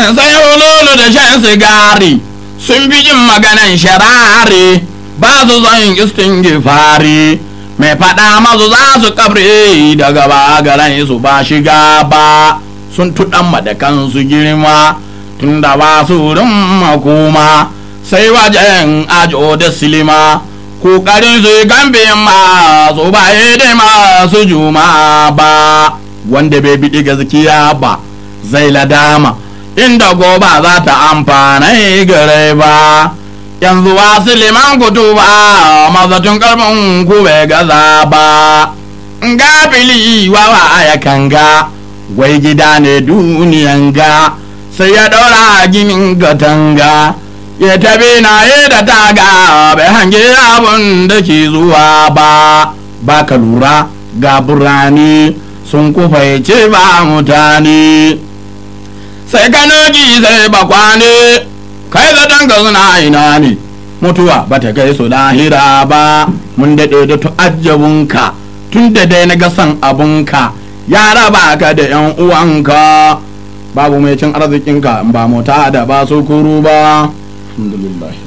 sai hululu da shan sigari sun fi jin maganan sharari ba su son istin gifari mai faɗa masu za su kabre daga ba garan su ba shiga ba sun tuɗan madakan su girma tun da ba su wurin makoma sai wajen ajo da silima kokarin su gambe masu ba dai masu juma ba wanda bai biɗi gaskiya ba zai ladama inda goba za ta amfana gare ba yanzu wasu liman kutu ba mazatun karfin ku bai gaza ba gafili wawa ya kanga wai gida ne duniyan ga sai ya ɗaura ginin katanga ya tabi na yi da taga bai hange abun da ke zuwa ba ba ka lura ga burane sun kufaice ba mutane sai kanoji sai bakwane kai zaton ka suna ina ne mutuwa ba ta kai su lahira ba mun daɗe da tu'ajjabunka tun da dai na gasan abunka ya raba ka da yan uwanka babu mai cin arzikinka ba mota da ba su kuru ba alhamdulillah